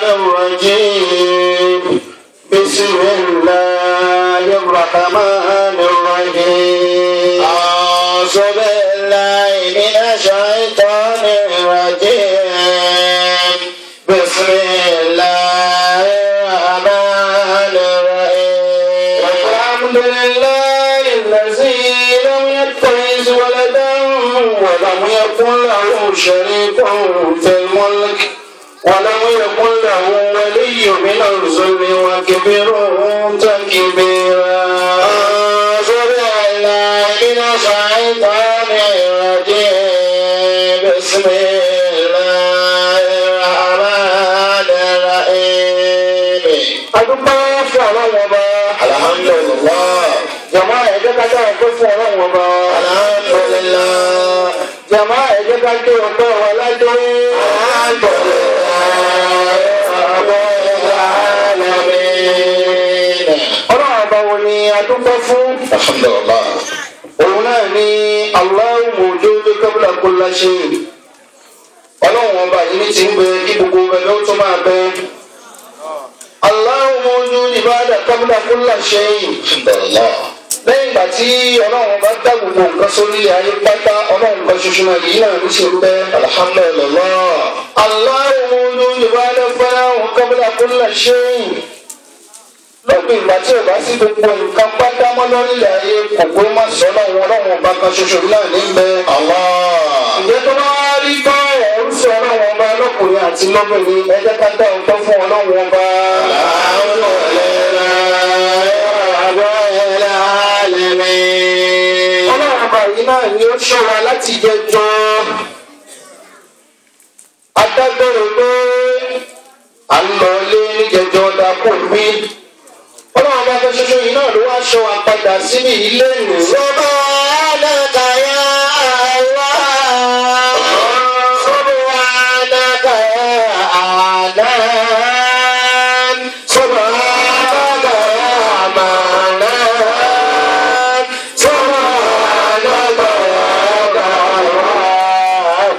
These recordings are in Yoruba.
الرجيم بسم الله الرحمن الرحيم أعوذ بالله من الشيطان الرجيم بسم الله الرحمن الرحيم الحمد لله الذي لم يتخذ ولدا ولم يكن له شريك في الملك ولم يكن له ولي من الذل وكبره تكبيرا أعوذ بالله من الشيطان الرجيم بسم الله الرحمن الرحيم adúpẹ́ fún ọlọ́run ọba. alhamdulilah. jama ẹ jẹ́ ká dáhùn pé fún ọlọ́run ọba. alhamdulilah. jama ẹ jẹ́ ká dé ọgbẹ́ wa ládé. ọlọ́run ọba wo ni adúpẹ́ fún. alhamdulilah. òun náà ni Allahu mawjud qabla kulli shay. ọlọ́run ọba yìí ní ti ń bẹ kí gbogbo bẹ ló tún máa bẹ. Allahu mawjud ibada qabla kulli shay. Alhamdulillah. lẹ́yìn ìgbà tí ọlọ́run bá dá gbogbo nǹkan sórí ayé pátá ọlọ́run kan ṣoṣo náà yìí náà ní ṣe ń bẹ́. Alhamdulillah. Allahu mawjud ibada qabla kulli shay. lópin ìgbà tí ọba sí gbogbo nǹkan pátá mọ́ lórílẹ̀ ayé kò gbé má sọ ọlọ́run ọlọ́run ọba kan ṣoṣo náà ní bẹ́. ǹjẹ́ tó bá rí bá ẹ̀rú sí ọlọ́run ọba lọ́kùnrin àti lọ́bìnrin ẹ jẹ́ ká dá ọgbọ́n fún ọlọ́run ọba. ọlọ́run ọba yìí náà ni ó ṣọ́ra láti jẹjọ́ adágbére pé à ń lọ ilé níjẹjọ́ dàpọ̀ mí ọlọ́run ọba kan ṣoṣo yìí náà ló wá ṣọ́ wa padà síbi ilé ìlú. sọ́bà alákàyà àwa. سبحانك يا أعلان سبحانك يا منان سبحانك يا جواد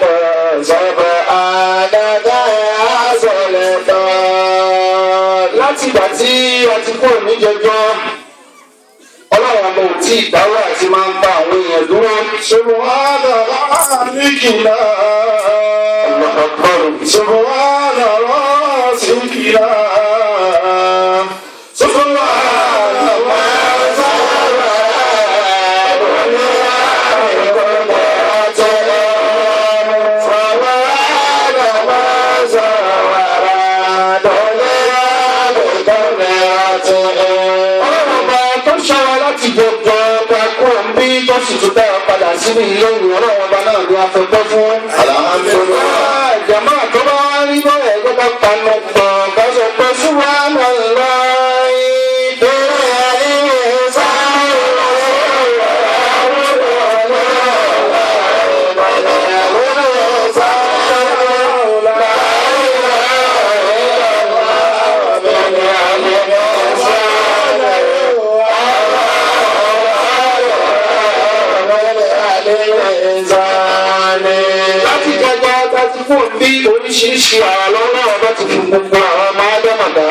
سبحانك يا سلطان láti ìgbà tí a ti kúrò níjẹjọ ọlọ́run ọmọ ò tí ì dáwọ́ àti máa ń bá àwọn èèyàn dúró. subhana rabbikila. subhana rabbikila. subhana sínú ilé ìwé ọlọ́run ọba náà ni a fẹ́ gbọ́ fún. alhamdulilayi. jama tó bá wá rí bọ́ọ̀lù ẹgbẹ́ ká panu gbọ̀n ká sọ pé súnmọ́ lọ. láti jẹjọ láti fún bí oríṣiríṣi àwọn lọ́wọ́ náà bá ti fi gbogbo àwọn ọmọ ádámàdá.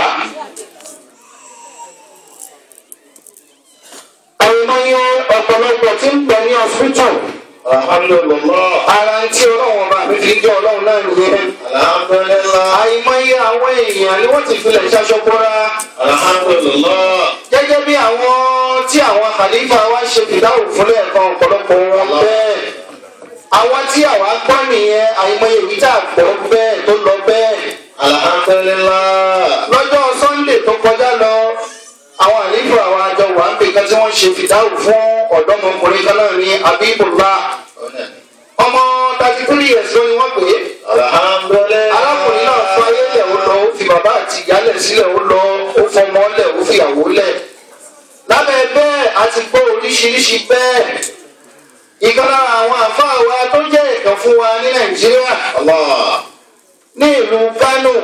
àìmọye ọ̀pọ̀lọpọ̀ tí ń bẹ ní hospital. alhamdulilah. ara ń tí ọlọ́run bá mi fi jẹ́ ọlọ́run náà nìyẹn. alhamdulilah. àìmọye àwọn èèyàn ni wọ́n ti filẹ̀ ṣaṣọ́kọ́ra. alhamdulilah. gẹ́gẹ́ bí àwọn tí àwọn khalifa wa ṣe fìdáwò fúnlẹ̀ kan ọ̀pọ̀lọpọ̀ wọn bẹ́ẹ̀ àwọn tí àwa gbọ́ nìyẹn àìmọye ìwé tá a gbọ́ bẹ́ẹ̀ tó lọ bẹ́ẹ̀. alhamdulilah. lọ́jọ́ sunday tó kọjá lọ àwọn àlejò àwọn àjọ wà ń pè kan tí wọ́n ṣe fìdáwò fún ọ̀dọ́mọkùnrin kan náà ní abibullah. ọmọ thirty three years ló ni wọ́n pè é. alhamdulilah. arákùnrin náà fún ayélujára ó lọ ó fi bàbá àti ìyálẹ̀ sílẹ̀ ó lọ ó fọmọ lẹ̀ ó fi ìyàwó lẹ̀. lábẹ́ bẹ́ẹ̀ a ti gbọ́ oríṣiríṣi bẹ́ẹ̀ ìkan lára àwọn àfáà wa tó jẹ́ ìkan fún wa ní nàìjíríà ní ìlú kánò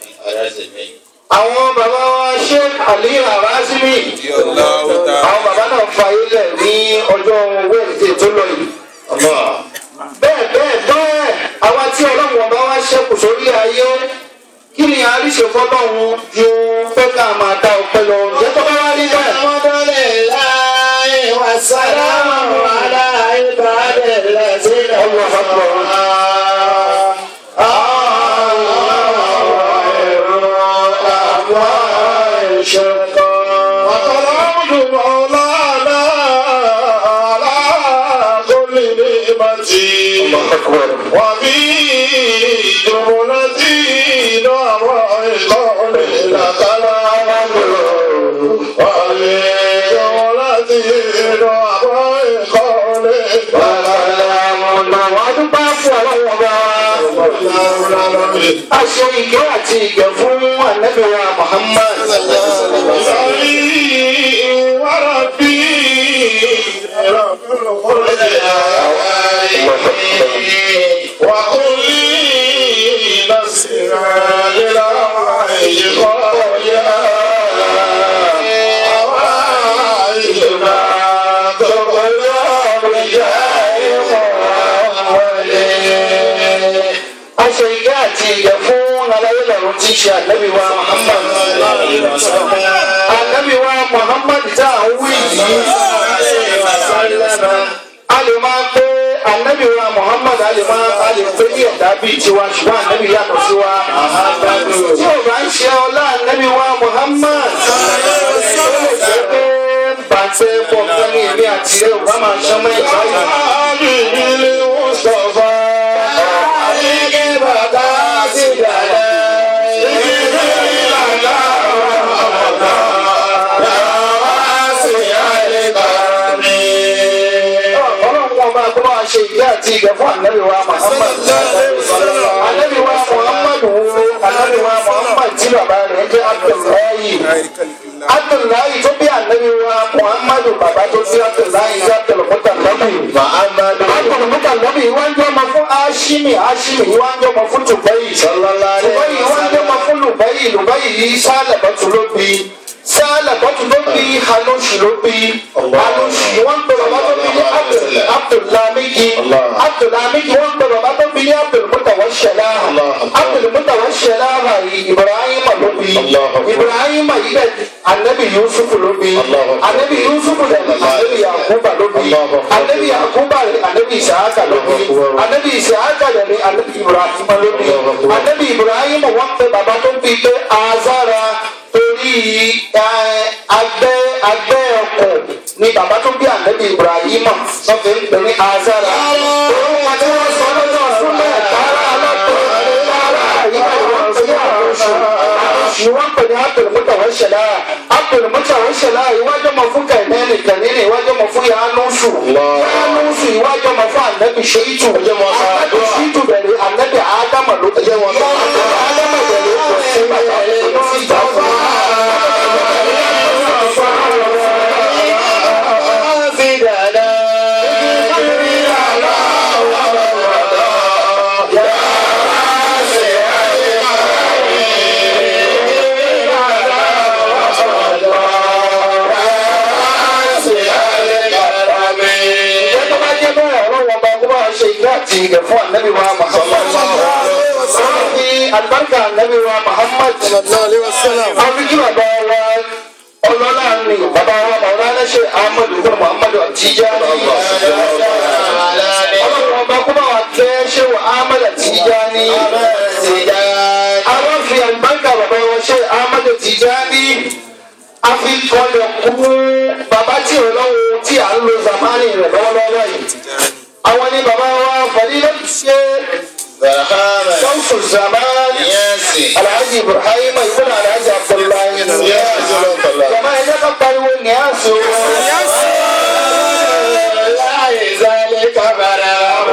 àwọn bàbá wa sheikh ali arazimi àwọn bàbá náà fayé lẹ̀ ní ọjọ́ wednesday tó lọ yìí bẹ́ẹ̀ bẹ́ẹ̀ bẹ́ẹ̀ àwa tí ọlọ́run ọba wa ṣẹ́kù sórí ayé kí ni a rí ṣe fọlọ́run ju pé ká máa dá ọpẹ́ lọ ǹjẹ́ tó bá wá rí bẹ́ẹ̀. Alhamdulillahi wa salamu ala ibadillazina Allahu Akbar. وقرأت مولانا على كل نعمتي Allahu Akbar. وفي جملتي نعم قول لك الحمد وفي جملتي نعم قول لك Àwọn àdúgbò fún ọlọ́wọ́ bá. الحمد A ṣe ìgẹ́ àti ìgẹ̀ fún ànábì wa Muhammad. صلي وربي رب الخلق وقل لي نصرا للعيش قويا عوايشنا تقول بجاه محمد A ṣe ìgẹ́ àti ìgẹ̀ fún aláyẹ̀lẹ̀rún tí ṣe ànábì wa Muhammad. Ànábì wa Muhammad tá à ń wí yìí. A lè máa pé ànábì wa Muhammad a lè máa a lè pé ní ẹ̀dá bíi tiwa ṣùgbọ́n ànábì yàtọ̀ sí wa. Tí o bá ń ṣe ọlá ànábì wa Muhammad. Ó lè jẹ́ pé bàtẹ́ pọ̀ fún ní èmi àti ẹ̀ ò bá máa ṣọmọ ẹ̀ka yìí. ọlọ́run ọba kó máa ṣe ìgbé àti ìgbẹ́ fún ànábì wa Muhammad. ànábì wa Muhammad wo ànábì wa Muhammad tí bàbá rẹ̀ jẹ́ Abdullahi. Abdullahi tó bí ànábì wa Muhammad bàbá tó bí Abdullahi jẹ́ Abdulmutalabi. Abdulmutalabi wọ́n jẹ́ ọmọ fún Hashimi Hashimi wọ́n jẹ́ ọmọ fún Tubayi. Tubayi wọ́n jẹ́ ọmọ fún Lubayi Lubayi yìí sálẹ̀ bọ́tù ló bí sálẹ̀ bọ́tù ló bí Haloshi ló bí Haloshi wọ́n gbé bàbá tó bí ní Abdul Abdullamidi Abdullamidi wọ́n gbé bàbá tó bí ní Abdulmutawashala Abdulmutawashala yìí Ibrahim ló bí Ibrahim yìí dẹ̀ anabi Yusuf ló bí anabi Yusuf dẹ̀ anabi Yakuba ló bí anabi Yakuba dẹ̀ anabi Isaka ló bí anabi Isaka dẹ̀ anabi Ibrahim ló bí anabi Ibrahim wọ́n gbé bàbá tó bí pé Azara torí agbẹ́ agbẹ́ ọkọ̀ ni bàbá tó bí ànábì Ibrahim sọ́fẹ̀ ń pè ní Azara. orúkọ tí wọ́n sọ lọ́jọ́ fún mẹ́ta alápẹ̀ rárá ìyá ìwọ̀n pè ní àlóṣù àlóṣù wọ́n pè ní Abdulmutawashala Abdulmutawashala ìwájú ọmọ fún kẹ̀mẹ́rì kẹ̀mẹ́rì ìwájú ọmọ fún Yanusu Yanusu ìwájú ọmọ fún ànábì Ṣeitu ànábì Ṣeitu bẹ̀rẹ̀ ànábì Ádámà ló tẹ̀lé wọn Ádámà bẹ̀rẹ̀ kò sí bàbá tó ti jà fún ti gẹ̀ fún anabi wa Muhammad. Sọ́nà fi alibarika anabi wa Muhammad. Wọ́n fi kí bàbá wa ọlọ́lá ni bàbá wa bàbá aláṣẹ Ahmadu fún Muhammadu Tijani. Ọlọ́run ọba kó bá wa kẹ́ ṣé wa Ahmadu Tijani. Àwọn fi alibarika bàbá wa ṣe Ahmadu Tijani. A fi kọlẹ̀ kú bàbá tí ò lọ́wọ́ tí à ń lo zamani rẹ̀ lọ́wọ́lọ́wọ́ yìí àwọn ni bàbá wa fàdílẹ̀ ṣe sọ́ọ̀fù zaman alhaji ibrahim ibùdó alhaji abdullahi jama ẹ̀jẹ̀ ká pariwo ní àṣọ. láyé zálẹ̀ kábàrà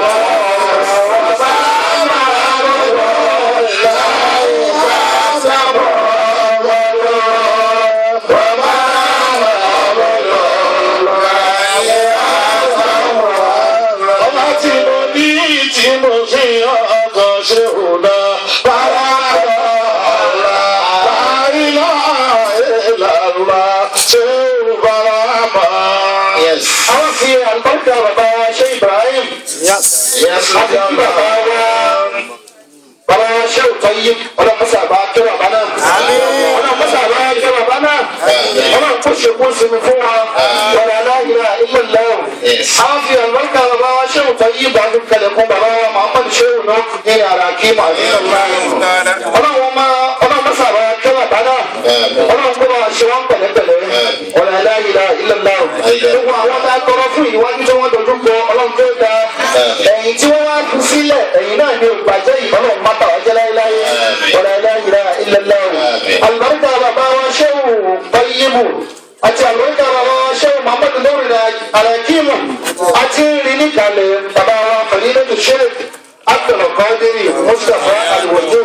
àwọn fi àlùbáríkà bàbá ṣe ibrahim àti kí bàbá wa bàbá wa ṣé òótọ́ yí ọlọ́mọṣà bá kí bàbá náà ọlọ́mọṣà bá kí bàbá náà ọlọ́run kó ṣe kó sinmi fún wa wàlá aláìlá ilé lẹ́wọ̀n. àwọn fi àlùbáríkà bàbá wa ṣé òótọ́ yí bá fi kalẹ̀ fún bàbá wa muhammadu ṣé òun náà ní ara kí màdínà ọlọ́run ọlọ́mọṣà bá kí bàbá náà ọlọ́run kó bá ṣe wọ́n pẹ̀lẹ́pẹ̀lẹ́ wàlá aláìlá ilé lẹ́wọ̀n. gbogbo àwọn tá a tọrọ fún ìwájú tí wọ́n dojú kọ ọlọ́run tó da ẹ̀yìn tí wọ́n wá fi sílẹ̀ ẹ̀yìn náà ni ògbàjẹ́ ìbọ̀lọ̀ má bà wá jẹ́ láéláé wàlá aláìlá ilé lẹ́wọ̀n. àlùbáríkà bàbá wa ṣéwù báyìíbù àti àlùbáríkà bàbá wa ṣéwù muhammadu lórí alakimu àti rìn níkàlẹ̀ bàbá wa fàdílẹ́tù ṣẹlẹ̀ abdulkadiri mustapha aliwaju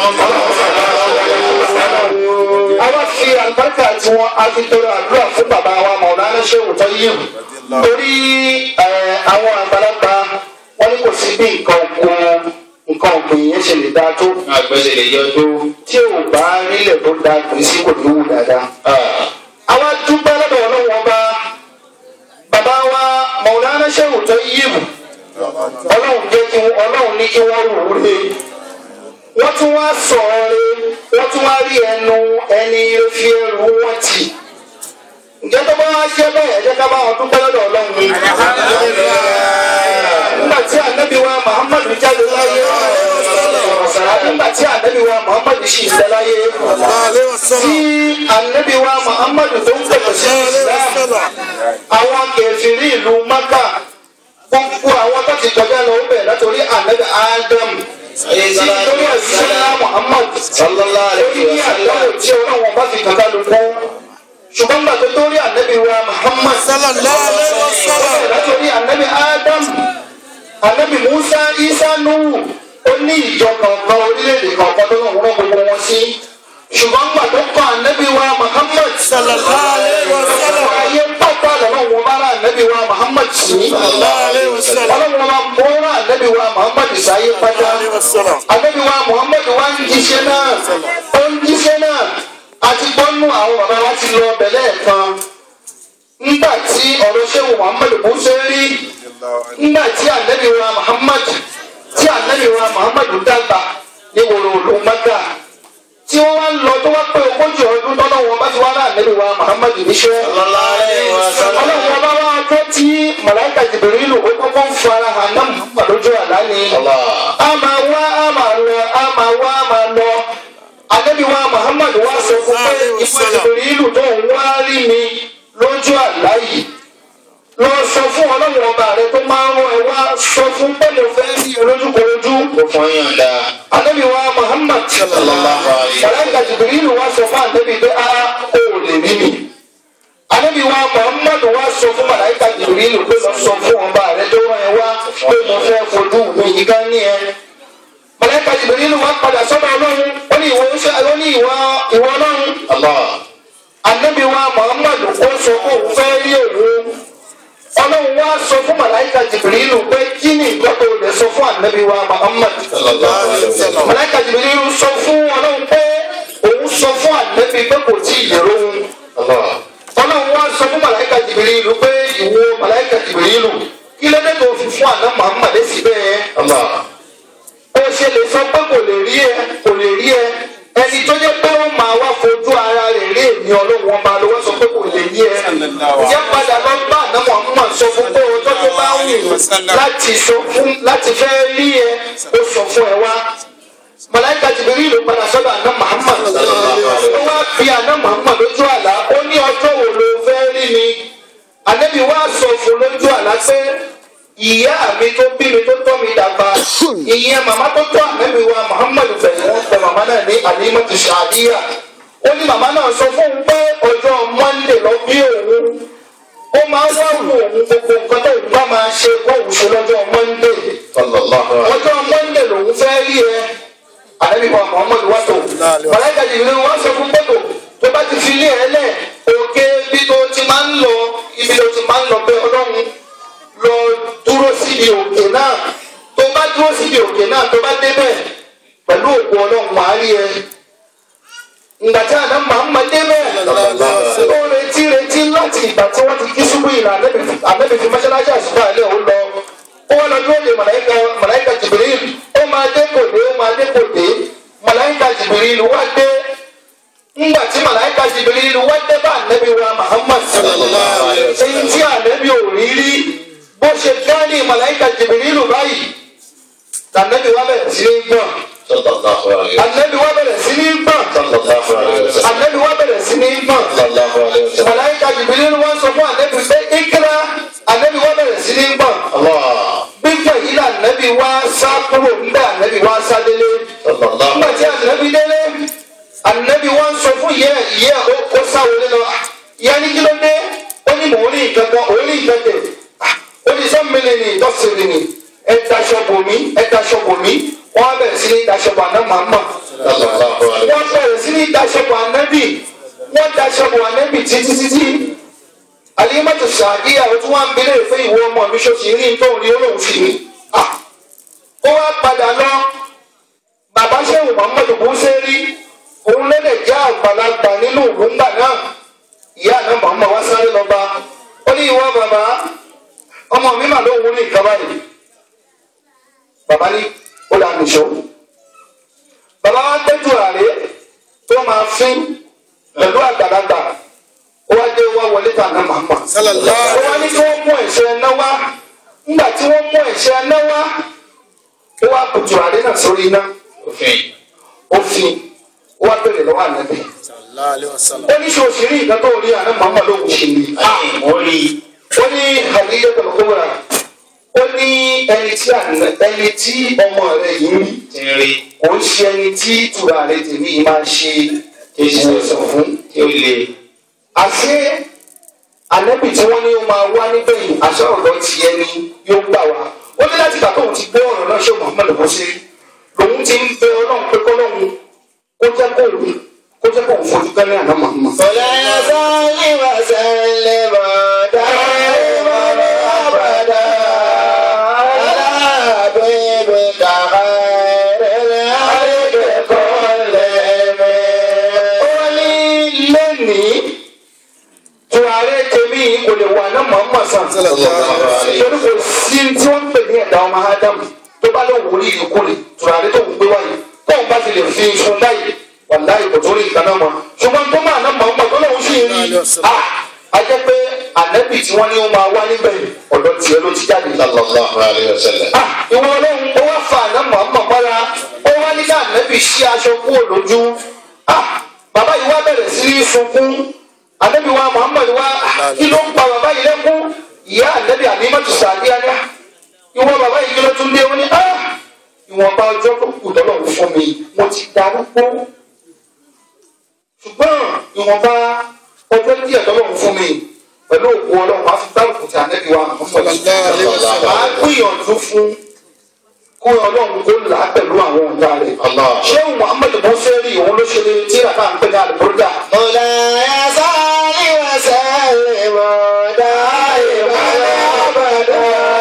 àwa fi àlùbáríkà tí wọn a fi tọrọ àdúrà fún bàbá wa mọ̀ọ́nà ṣéwù tọ́yìí torí àwọn àgbàlagbà wọn ní kò sí bí nǹkan oko nǹkan ọ̀gbìn yẹn ṣe lè dáa tó àgbẹ̀sẹ̀ lè yọ tó. tí ò bá nílẹ̀ tó da kìí sí kò ní wù dáadáa. àwa dúpẹ́ lọ́dọ̀ ọlọ́run ọba bàbá wa mọ̀ọ́nà ṣéwù tọ́yìí ọlọ́run jẹ́ kí wọ́n ọlọ́run ní kí wọ́n rò ó lé wọ́n tún wá sọ̀rọ̀ lé wọ́n tún wá rí ẹnu ẹni fi ẹrù wọn tì ǹjẹ́ tó bá wá jẹ́ bẹ́ẹ̀ jẹ́ ká bá wọn dúpẹ́ lọ́dọ̀ ọlọ́run ni. nígbà tí ànábì wa muhammadu jáde láyé nígbà tí ànábì wa muhammadu sì ń bẹ láyé tí ànábì wa muhammadu tó ń pẹ̀lú sí islam àwọn kẹfìrí ìlú maka gbogbo àwọn tó ti kọjá lọ bẹ̀ látòrí ànábì adam èyí lórí ẹ̀sìnlá muhammad sallallahu lórí ní àdáwò tí ọlọ́wọ́n bá fi kankan ló kú ṣùgbọ́n gbà tó lórí ànábì wa muhammad látòrí ànábì adam ànábì musa isa nuhu ó ní ìjọ kọ̀ọ̀kan orílẹ̀-èdè kọ̀ọ̀kan tó lọ́wọ́ rán gbogbo wọn sí ṣùgbọ́n gbà tó kọ́ ànábì wa muhammad ayé pátá lọ́wọ́ wọn bá rà ànábì wa muhammad sí ọlọ́run wa mọ́ra ànábì wa muhammad sáyé pátá ànábì wa muhammad wa ń jíṣẹ́ náà ó ń jíṣẹ́ náà àti gbọ́nú àwọn bàbá wa ti lọ bẹ̀lẹ́ kan nígbà tí ọ̀rọ̀ ṣéwù muhammad bó ṣe rí nígbà tí ànábì wa muhammad tí ànábì wa muhammad dàgbà ní wòrò òlù mẹ́ta tí wọ́n wá ń lọ tó wá pé ogójì ọdún tọ́lọ́ wọn bá ti wá rà ànábì wa muhammad níṣẹ́ ọlọ́run ọba wa tó tí màláìka jìbìrìlù ó kọ́kọ́ ń fara hàn náà muhammad lójú àlá ni a máa wá a máa lọ a máa wá a máa lọ ànábì wa muhammad wá sọ fún pé ìfọ̀ jìbìrìlù tó ń wá rí mi lójú àlá yìí lọ sọ fún ọlọ́run ọba rẹ tó máa ń rán ẹ wá sọ fún pé mo fẹ́ rí olójúkorojú. ó fún yàn dá. Ànábì wa Muhammad Sallallahu alaihi. Màláíkà Jibrilu wá sọ fún ànábì pé a ò lè rí mi. Ànábì wa Muhammad wá sọ fún Màláíkà Jibrilu pé lọ sọ fún ọba rẹ tó rán ẹ wá pé mo fẹ́ fojú mi yìí ká ní ẹ. Màláíkà Jibrilu wá padà sọ́dọ̀ ọlọ́run ó ní ìwọ ó ní ìwọ ìwọ ọlọ́run. Allah. Ànábì wa Muhammad ó sọ pé òun fẹ́ rí òun ọlọ́run wá sọ fún màláìka jìbìrìlù pé kí ni nǹkan tó lè sọ fún ànábì wa muhammad Sallallahu alaihi wasallam. màláìka jìbìrìlù sọ fún ọlọ́run pé òun sọ fún ànábì pé kò tí ì yẹ̀rọ òun Allah. ọlọ́run wá sọ fún màláìka jìbìrìlù pé ìwọ màláìka jìbìrìlù kí ló dé tó fi fún àná muhammad sí bẹ́ẹ̀ Allah. ó ṣe lè sọ pé kò lè rí ẹ kò lè rí ẹ ẹni tó jẹ́ pé ó máa wá fojú ara rẹ̀ rí èmi ọlọ́run ọba ló wá sọ pé kò lè rí ẹ ìyá padà lọ bá àná muhammad sọ fún pé ọjọ́ tó bá wù ú láti sọ fún láti fẹ́ rí ẹ ó sọ fún ẹ wá màláíkà Jibril ló padà sọ́dọ̀ àná muhammad ó wá bí àná muhammad lójú àlá ó ní ọjọ́ wo ló fẹ́ rí mi ànábì wá sọ fún lójú àlá pé ìyá mi tó bí mi tó tọ́ mi dàgbà ìyẹn màmá tó tọ́ ànábì wa muhammad fẹ̀yìn wọn pẹ màmá náà ní Halimatu Sa'diyya ó ní màmá náà sọ fún un pé ọjọ́ monday lọ bí òun ó máa ń wá wù òun gbogbo nǹkan tó ń bá máa ṣe kó òun ṣe lọ́jọ́ monday Sallallahu alaihi. ọjọ́ monday lòun fẹ́ rí ẹ ànábì wa muhammad wá tó màláíkà Jibril wá sọ fún pẹ́tò tó bá ti fi lé ẹ lẹ̀ òkè bí tó ti máa ń lọ ibi tó ti máa ń lọ pé ọlọ́run lọ dúró síbi òkè náà tó bá dúró síbi òkè náà tó bá débẹ̀ pẹ̀lú òkú ọlọ́run wàá rí ẹ. Ìgbà tí àná Màmá débẹ̀ ó retí retí láti ìgbà tí wọ́n ti kí ṣubú ìlà ànábì fi mọ́ṣáláṣí àṣùbọ̀ àlẹ́ òun lọ. Ó wá lọ dúró de màláìka màláìka Jibril ó máa dé kò dé ó máa dé kò dé Jibril wá dé ńgbà tí màláìka Jibril wá dé bá ànábì wa Muhammad Sallallahu alaihi wasallam. èyí tí ànábì ò rí rí bó ṣe gánì màláìka Jibril báyìí ànábì wa bẹ̀rẹ̀ sí ní gbọ̀n Sallallahu alaihi wasallam. ànábì wa bẹ̀rẹ̀ sí ní gbọ̀n Sallallahu alaihi wasallam. ànábì wa bẹ̀rẹ̀ sí ní gbọ̀n Sallallahu alaihi wasallam. màláìka Jibril wá sọ fún ànábì pé ìkírà ànábì wa bẹ̀rẹ̀ sí ní gbọ̀n Allah. gbígbọ̀ yìí là ànábì wa sá kúrò nígbà ànábì wa sá délé Sallallahu nígbà tí ànábì délé ànábì wa ń sọ fún yẹ yẹ ó ó sáwọlé lọ ìyá ní kí ló dé ó ní mò ń rí nǹkan kan òun rí nǹkan tẹ ó ní sọ́mìlì ní ìtọ́sílì ní ẹ daṣọ bò mí ẹ daṣọ bò mí wọ́n á bẹ̀rẹ̀ sí ní daṣọ bò àná màmá Sallallahu alaihi wọ́n bẹ̀rẹ̀ sí ní daṣọ bò ànábì wọ́n daṣọ bò ànábì títí títí alimatu sadiya o tún wá ń bèrè fún ìwọ ọmọ mi ṣoṣì rí nítorí rí olóhùn sí mi Ah! ó wá padà lọ bàbá sẹ́wọ̀n muhammadu buseri òun lọ́dẹ̀ jẹ́ àgbàlagbà nínú ìlú ńgbà náà ìyá àná muhammadu wá sáré lọ bá ó ní ìwọ bàbá ọmọ mi mà lóhùn ní nǹkan báyìí bàbá ní ó dà nìṣó bàbá wa gbẹ́jú ààrẹ tó máa fín pẹ̀lú àgbàlagbà ó wá dé wá wọlé tà náà màmá ó wá ní kí wọ́n mú ẹ̀ṣẹ̀ ẹná wá nígbà tí wọ́n mú ẹ̀ṣẹ̀ ẹná wá ó wá kùtù ààrẹ náà sórí iná Òfin. ó fi ó wá bèrè lọ́wọ́ ànábì ó ní ṣe òṣèré ìgbà tó rí àná màmá lóhùn ṣe ni Àyè mórí. ó ní àdíjẹ́ pẹ̀lú kóbra ó ní ẹni tí àná ẹni tí ọmọ rẹ̀ yìí rí Ti ń rí. kò ń ṣe ẹni tí ìtura rẹ̀ tèmi yìí máa ṣe ìwòsàn fún Tí ó le. àṣé ànábì tí wọ́n ní ó máa wá nígbẹ̀yìn àṣọ ọ̀dọ́ ti ẹni yóò gbà wá ó ní láti gbà tóun ti gbé ọ̀rọ̀ náà ṣé muhammed bó ṣe lòun ti ń bẹ ọlọ́run pé kọ́lọ́run kó jẹ́ kóun kó jẹ́ kóun fojú kẹ́lẹ́ àná muhammed. Fọlá sálí wà sálẹ̀ mọ́ dáìmọ́ abàdá. Alábẹ́bẹ̀ kàkà rẹ̀ àríkẹ́kọ̀ọ́ lẹ́mẹ̀. ó ní lẹ́nìí tùràrí tèmi yìí kò lè wà ní muhammed sàn. torí kò sí tí wọ́n ń pè ní ẹ̀dá ọmọ ádámù tó bá lóun wòlíì yìí kúrè tùràrí tó ń gbé wáyé kóun bá ti lè fi iṣu báyìí wàláyé kò tó rí nǹkan náà mọ́ ṣùgbọ́n tó máa ná mọ̀ ọ́n tó lóun sì rí a a jẹ́ pé ànẹ́bì tí wọ́n ní ó máa wá níbẹ̀ ọ̀dọ̀ tiẹ̀ ló ti jáde. Sallallahu alaihi wasallam. Ah, ìwọ ọlọ́run ó wá fa àná mọ̀ọ́mọ̀ mọ́ra ó wá ní ká ànẹ́bì ṣí aṣọ kúrò lójú Ah, bàbá yìí wá bẹ̀rẹ̀ sí ní sunkún ànẹ́bì wa Muhammad wá kí ló ń pa bàbá yìí lẹ́kún ìyá ànẹ́bì Àlímátù Sàdíyà ní ìwọ bàbá yìí kí ló tún dé ó ní ah ìwọ̀nba ọjọ́ tó kù tọ́lọ́run fún mi mo ti darúgbó ṣùgbọ́n ìwọ̀nba ọjọ́ díẹ̀ tọ́lọ́run fún mi pẹ̀lú òkú ọlọ́run máa fi gbárùkù tí ànẹ́bí wa máa gbìyànjú fún kó ọlọ́run kó là á pẹ̀lú àwọn ọ̀gá rẹ̀. Allah. ṣé Muhammad Bọ́sẹ̀rì òun ló ṣe tí àbá ń pè ní àlùbọ́dà. Mọ̀láyà sálí wà sálẹ̀ mọ́ dáìmọ́ abàdá.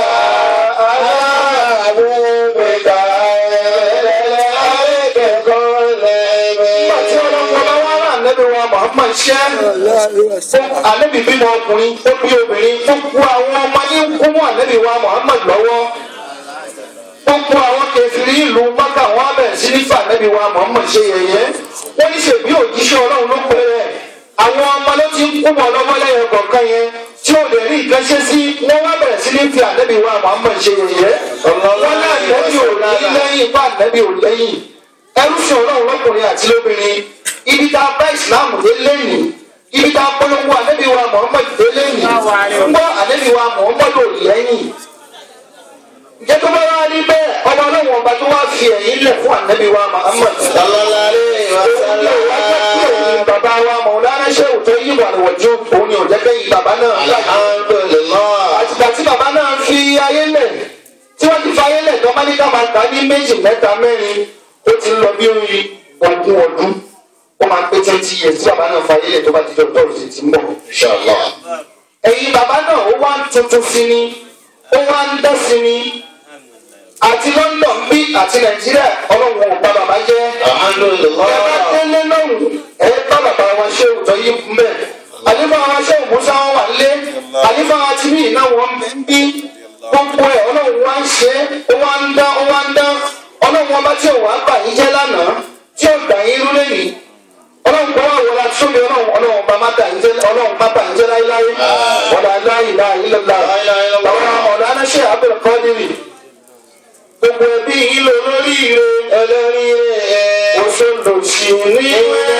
Alábẹ́bẹ̀ kàkà rẹ̀ àríkẹ́kọ̀ọ́ lẹ́mẹ̀. nígbà tí ọlọ́run ọba wa rà ànẹ́bí wa Muhammad ṣẹ́ ànẹ́bí bímọ ọkùnrin ó bí obìnrin gbogbo àwọn ọmọ ní kú mọ́ ànẹ́bí wa Muhammad lọ́wọ́ gbogbo àwọn kẹfìrí ìlú mọ́kà wọn bẹ̀rẹ̀ sí ní fà ànẹ́bí wa Muhammad ṣe yẹ̀yẹ́ wọ́n ní ṣèbí òjíṣẹ́ ọlọ́run ló pẹ́ rẹ̀ àwọn ọmọ ló ti ń kú mọ́ lọ́wọ́ lẹ́yìn kọ̀ọ̀kan yẹn tí ò lè rí nǹkan ṣe sí wọ́n wá bẹ̀rẹ̀ sí ní fi ànẹ́bí wa Muhammad ṣe yẹ̀yẹ́ wọ́n ní ànẹ́bí ò ní lẹ́yìn bá ànẹ́bí ò lẹ́yìn ẹrú sí ọlọ́run lọ́kùnrin àti lóbìnrin ibi tá a bá ìsìláàmù dé lẹ́yìn ibi tá a polówó ànẹ́bí wa Muhammad dé lẹ́yìn ń gbọ́ ànẹ́bí wa Muhammad ò lẹ́yìn ǹjẹ́ tó bá wá rí bẹ́ẹ̀ ọmọ ọlọ́run ọba tó wá fi ẹ̀yìn lẹ̀ fún ànẹ́bí wa Muhammad Sallallahu alaihi òun ni òun ajẹ́ pé òun wasallam. bàbá wa Mọ̀lánà Ṣéhù tó yí wà lọ́wọ́jú òun ni òjẹ́ kẹ́yìn bàbá náà Alhamdulillah. àtìgbà tí bàbá náà fi ayé lẹ̀ tí wọ́n ti fi ayé lẹ̀ tó máa ní ká máa gbà ní méjì mẹ́ta mẹ́rin ó ti ń lọ bí oyin ogún ọdún ó máa pé twenty years tí bàbá náà fi ayé lẹ̀ tó bá ti jọ tọ́ọ̀sì ti ń bọ̀. Inshallah. ẹ̀yin bàbá náà ó wá ń tuntun sí ni ó wá ń dán sí ni àti London bí àti Nàìjíríà ọlọ́run ò bá bàbá jẹ́ ẹ bá Alhamdulillah. délé lọ́hùn ẹ bá bàbá wa ṣé òótọ́ yí mbẹ́ àlífà wa ṣé òmùsá wọn wà lé àlífà wa ti bí iná wọn bẹ ń bí gbogbo ẹ ọlọ́run wá ń ṣe é ó wá ń dán ó wá ń dán ọlọ́run ọba tí ò wá gbà yín jẹ́ lánàá tí ò gbà yín rú súnmi ọlọ́run ọlọ́run bá má bà ń jẹ́ ọlọ́run má bà ń jẹ́ láíláí ọ̀dà láì láì lọ́la àwọn ọ̀dà aláṣẹ abẹ́rẹ́ kọ́ nírì gbogbo ẹbí yìí lò lórí ire olórí ẹ̀ òṣèlú sí ní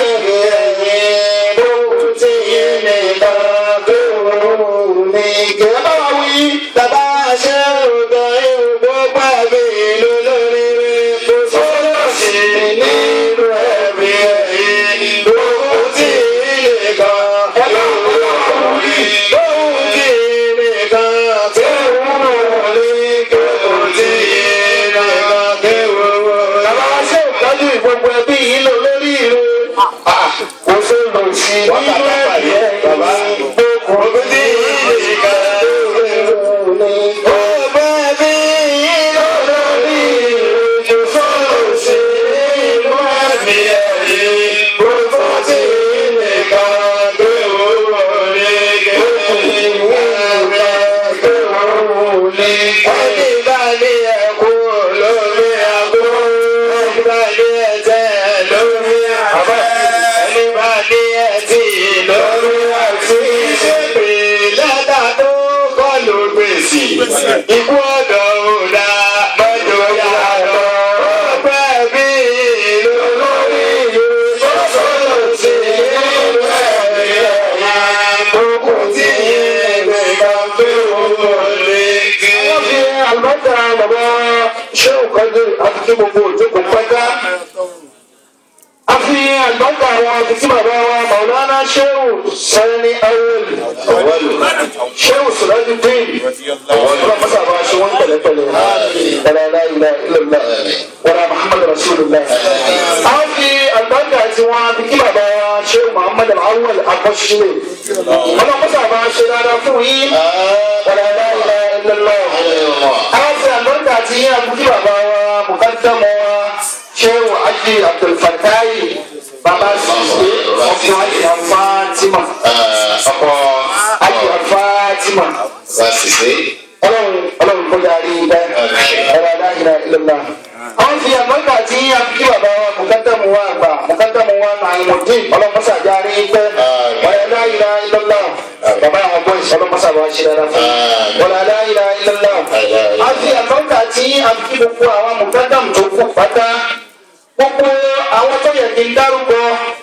ẹ̀yìn bó ti yé nìkan tó ní kẹ́. ẹ bá wa wí Bàbá ṣe ògbà ewu gbogbo àbí ìlú lórí rẹ̀ kò sọ́dọ̀ sí nínú ẹ̀mí ẹ̀yìn gbogbo tí ilé kan lóhùn tí ilé kan tí wọ́n lè gbogbo tí ilé kan tí wọ́n lè. bàbá wa ṣe ìtọ́jú gbogbo ẹbí yìí lò lórí ire òṣèlú sí nínú ẹbí Bàbá gbogbo tí ilé kan lóhùn ní. Gbogbo ẹbí ìlú lórí rẹ̀ kò sọ́dọ̀ sí nínú ẹ̀mí ẹ̀yìn gbogbo tí ilé kan tí wọ́n lè Ẹni bá ní ẹ̀kú lórí àgbo, ẹni bá ní ẹ̀tẹ̀ lórí àbá, ẹni bá ní ẹ̀tì lórí àti ìṣèpè lẹ́tà tó kọ́ ló gbèsè. Ikú ọ̀dọ̀ òdà mọ́jọ yá lọ. Ọgbẹ́ bí ìlú lórí ìlú sọ́sọ́ sí ìlú ẹ̀mí ẹ̀yà. Gbogbo tí ìgbè kan pé òun lè kí. wọ́n fi àlùbọ́sà bàbá ṣé òkàdé àti kí gbogbo òjókòó pátá. a fi àlùbọ́sà àwọn àti bàbá wa màwùlánà ṣéwù sẹ́ni awẹ́lì ṣéwù sùlájú dín ọlọ́run mọ́sá bá ṣe wọ́n pẹ̀lẹ́pẹ̀lẹ́ wàlá aláìlá ilẹ̀lá wàlá muhammadu rasulillah. a fi àlùbọ́sà àti wọn àti kí bàbá wa ṣéwù muhammadu awẹ́lì akọ́ṣílẹ̀ ọlọ́run mọ́sá bá ṣe dáadáa fún yín wàlá aláìlá ilẹ̀lá àwọn fi àlọ́dà àti yín àbúkí bàbá wa mùkádàmọ́ wa ṣéwù ají abdulfatayi bàbá ṣiṣẹ́ ọkọ̀ ají afátímà ọkọ ají afátímà wa sise ọlọ́run ọlọ́run kó darí ibẹ̀ ẹ̀rọ aláìlá ilẹ̀lá. àwọn fi àlọ́dà àti yín àbúkí bàbá wa mùkádàmọ́ wa àgbà mùkádàmọ́ wa nàìmọ̀dín ọlọ́mọṣà járí ibẹ̀ wàlá aláìlá ilẹ̀lá bàbá àwọn bọ́ìsì ọlọ́mọṣà bá ṣe dára fún wàlá aláìlá ilẹ̀lá a fi àtọ́ka tí a fi gbogbo àwọn mùkádàm tó kù pátá gbogbo àwọn tó yẹ kí n dárúkọ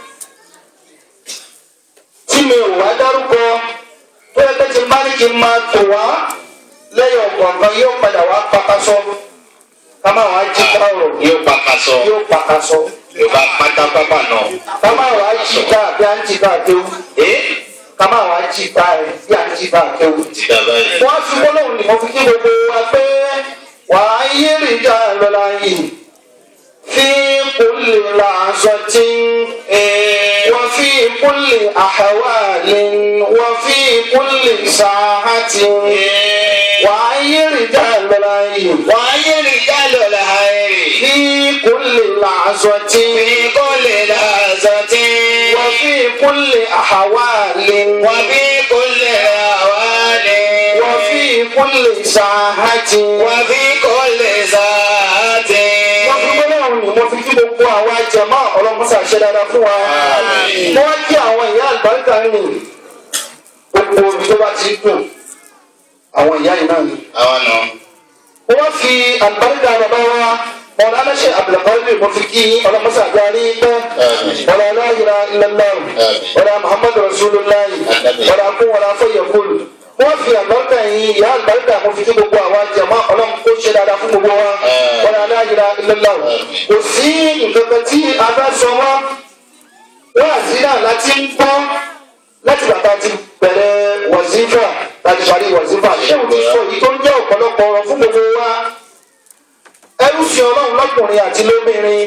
tí mi ò wá dárúkọ tó yẹ kí n bá ní kí n máa tò wá lẹ́yìn ọ̀gbọ̀ngàn yóò padà wá pakasọ ká máa wá jí ká ọ̀rọ̀ yóò pa kaṣọ yóò pakasọ yóò bá pátápátá náà. ká máa wá jí ká bí a ń jí ká kéwù ee ká máa wá jí ká ẹ bí a ń jí ká kéwù ti dàbá yìí. wọ́n fi gbólóhùn ní mo fi kí gbogbo wa pé wàá yé rìjà lọ́la yìí fi kulli làásọ̀tìn wọ́n fi kulli àhàwálin wọ́n fi kulli sàáhàtìn wàá yé rìjà lọ́la yìí wọ́n á yé ní jálọ̀ láàyè. fi kulli làásọ̀tìn kó lè lásán tí. wọ́n fi kulli àhàwálin wọ́n bí kó lè àwálé. wọ́n fi kulli sàáhàtìn. wọ́n bí kó lè sáàtì. wọ́n fi gbọ́dọ̀ ọ̀hún ni mo fi kí gbogbo àwa jẹ̀mọ́ ọlọ́mọṣà ṣe dáadáa fún wa. Àmín. wọ́n kí àwọn ìyá àlùbáríkà ń rìn gbogbo omi tó bá ti dùn àwọn ìyá yìí náà ni. àwọn nọ. wọ́n fi àlùbáríkà bàbá wa ọ̀rọ̀ aláṣẹ abdulkadir mo fi kí ọlọ́mọṣà àgbárí pẹ́ Àmín. ọ̀rọ̀ aláhìlá ilẹ̀lá ọ̀rọ̀ muhammadu rasulillah Àmín. ọ̀rọ̀ akún ọ̀rọ̀ afọ̀yẹ̀kul wọ́n fi àlùbáríkà yìí ìyá àlùbáríkà mo fi kí gbogbo àwa jẹ̀mọ́ ọlọ́mọ kó ṣe dáadáa fún gbogbo wa Àmín. ọ̀rọ̀ aláhìlá ilẹ̀lá kò sí nǹkan kan tí a bá sọ wọ́n wọ́n àti náà láti ń gbọ́ láti bàtà ti bẹ̀rẹ̀ wọ̀zífà láti parí wọ̀zífà ṣé o ti sọ èyí tó ń jẹ́ ọ̀pọ̀lọpọ̀ ọ̀rọ̀ fún gbogbo wa ẹrú fi ọlọ́run lọ́kùnrin àti lóbìnrin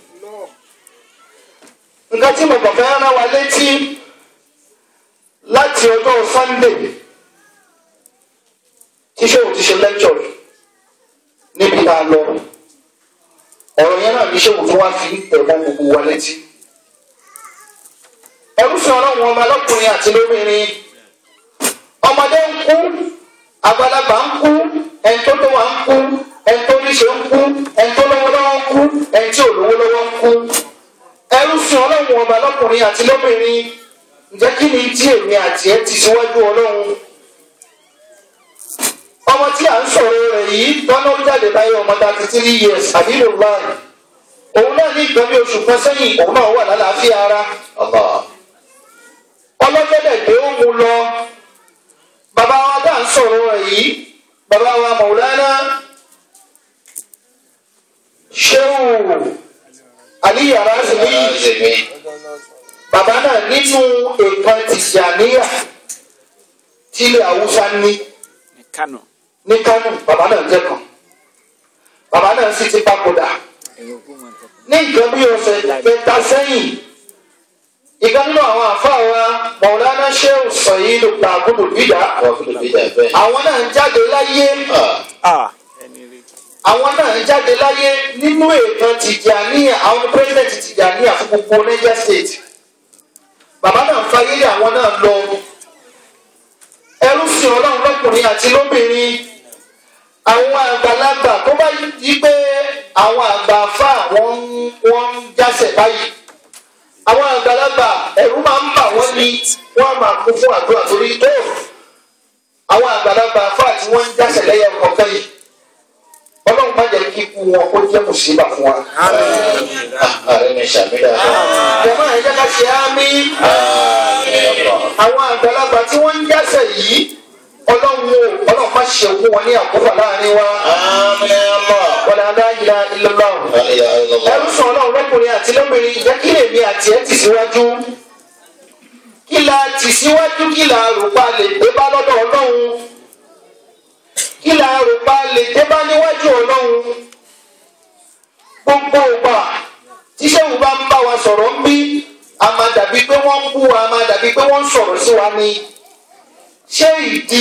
nǹkan tí mo kàn fẹ́ rán wa létí láti ọjọ́ Sunday tí ṣé o ti ṣe lecture níbi tá a lọ ọ̀rọ̀ yẹn náà ní ṣé o tún wá fi tẹ̀gbọ́n gbogbo wa létí ẹrúfin ọlọ́run ọmọ lọ́kùnrin àti lóbìnrin ọmọdé ń kú àgbàlagbà ń kú ẹni tó lówó ń kú ẹni tó níṣe ń kú ẹni tó lówó lọ́wọ́ ń kú ẹni tí ò lówó lọ́wọ́ ń kú ẹrúfin ọlọ́run ọmọ lọ́kùnrin. lọ́kùnrin àti lóbìnrin ǹjẹ́ kí ni tí èmi àti ẹ ti síwájú ọlọ́run ọmọ tí à ń sọ̀rọ̀ rẹ̀ yìí tọ́nà ó jáde láyé ọmọ thirty three years àbílò láì òun náà ní ìgbẹ́ bí oṣù kan sẹ́yìn òun náà wà lálàáfíà ara ọlọ́jọ́dẹ̀ dé ó mu lọ bàbá wa tá à ń sọ̀rọ̀ rẹ̀ yìí bàbá wa Maulana Shehu Ali Harazimi bàbá náà nínú nǹkan Tìjàníyà tílé Haúsá ní Kano. ní Kánò bàbá náà jẹ́ kan bàbá náà sì ti papòdà ní nǹkan bí ọ̀sẹ̀ kẹta sẹ́yìn ìkan nínú àwọn àfáà wa Maulana Shehu Sayidu Takudu Bida àwọn náà ń jáde láyé Ah. Ẹni rí. àwọn náà ń jáde láyé nínú ètò Tìjàníyà àwọn president Tìjàníyà fún gbogbo Niger State bàbá náà ń fayé lé àwọn náà lọ ẹrú sí Ọlọ́run lọ́kùnrin àti lóbìnrin àwọn àgbàlagbà tó bá yí pé àwọn àgbà afá wọn ń- wọn ń jásẹ̀ báyìí àwọn àgbàlagbà ẹ̀rù máa ń bà wọ́n ní wọ́n á máa kún fún àdúrà torí tó àwọn àgbàlagbà afá tí wọ́n ń jásẹ̀ lẹ́yìn ọ̀kọ̀ọ̀kan yìí ọlọ́run má jẹ́ kí ikú wọn kó jẹ́ mùsíbà fún wa. jẹ̀mọ́ ẹ̀ jẹ́ ká ṣe ámì àwọn àgbàlagbà tí wọ́n ń jásẹ̀ yìí ọlọ́run o ọlọ́run má ṣe òkú wọn ní àkófà láàrin wa wọlé adáyíra ìlọlọ ẹrú sọ ọlọ́run lọ́kùnrin àti lóbìnrin jẹ́ kí èmi àti ẹ tì síwájú kí la tì síwájú kí la rò pa lè dé bá lọ́dọ̀ ọlọ́run kí la rò pa lè dé bá níwájú ọlọ́run gbogbo ọgbà tíṣẹ́wù bá ń bá wa sọ̀rọ̀ ń bí a máa dàbí pé wọ́n ń bú wa a máa dàbí pé wọ́n ń sọ̀rọ̀ sí wa ni ṣé ìdí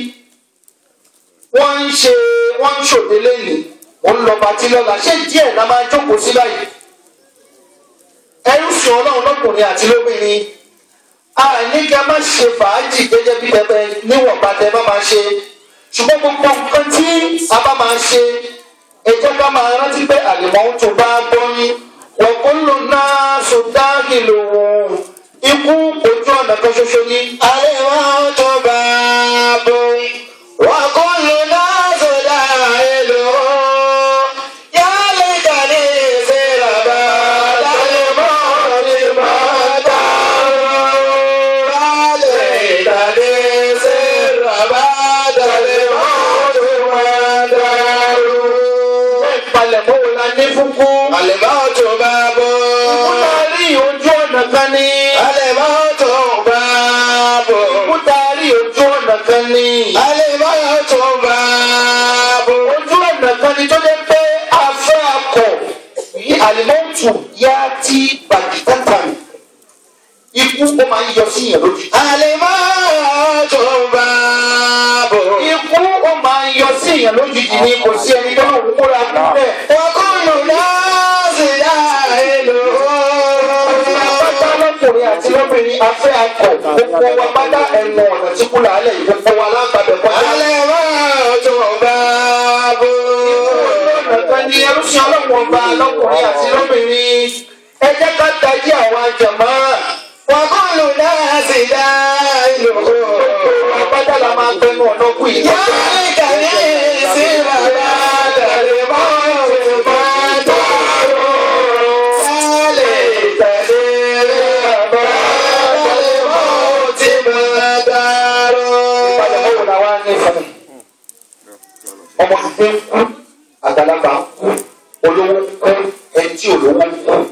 wọ́n ń ṣe wọ́n ń ṣòde lẹ́nu òun lọ bàtí lọ́la ṣé díẹ̀ la máa jókòó sí báyìí ẹrú sùn ọlọ́run lọ́kùnrin àti lóbìnrin a ní kí a má ṣe fàájì gẹ́gẹ́ bí pẹpẹ níwọ̀nba tẹ bá máa ṣe ṣùgbọ́n gbogbo nǹkan tí a bá máa ṣe ẹ jẹ́ ká máa rántí pé àlèmọ́ tó bá gbọ́yìn wọ́n kó lò náà sọ̀dáàgì lòun ikú ojú ọ̀nà kan ṣoṣo ní. Àlèmọ́ tó bá bọ̀. Wọ́n kò lò náà sọ̀dá èlò. Yálé kàdé ṣe ràbà. Àlèmọ́ ti máa dárò. Yálé kàdé ṣe ràbà. Àlèmọ́ ti máa dárò. ìpalẹ̀mọ́ wo la ní fún kú. Àlèmọ́ tó bá bọ̀. Ìkúta rí ojú ọ̀nà kan ní. Àlèmọ́ tó bá bọ̀. Ìkúta rí ojú ọ̀nà kan ní. Àlèmọ́ tó bá bọ̀. Ojú ọ̀nà kan ní tó jẹ́ pé afẹ́ akọ̀ yí àlìmọ́tù yá tí bàkítàtà ní. Ikú ó máa ń yọ sí ìyàn lójú. Àlèmọ́ tó bá bọ̀. Ikú ó máa ń yọ sí ìyàn lójijì ni kò sí ẹni tó lòun múra kú bẹ́ẹ̀. Wọ́kùnrin náà sì dá èlò. Pátá lọ́kùnrin àti lọ́bìnrin afẹ́ akọ̀ gbogbo wa pátá ẹnu ọ̀nà tí kú làálẹ̀ yìí gbogbo wa lágbàbẹ̀ kọjá. Àlèmọ́ tó bá bọ̀. Ọ̀nà ni ẹrúsìn ọlọ́run ọba lọ́kùnrin àti lóbìnrin. Ẹ jẹ́ ká tají àwọn àjàmọ́. Wọ́kùnrin náà sì dá èlò. Àpáta la máa gbẹnu ọ̀nà kú yìí. Yálé kàdé sí bàbá. Àlèmọ́ tó bá dárò. Yálé kàdé bàbá. Àlèmọ́ tí máa dárò. Ìpàdé wo la wá ní fún mi? Ọmọ tuntun ń kú, àgbàlagbà ń kú, olówó ń kú, ẹni tí olówó ń kú.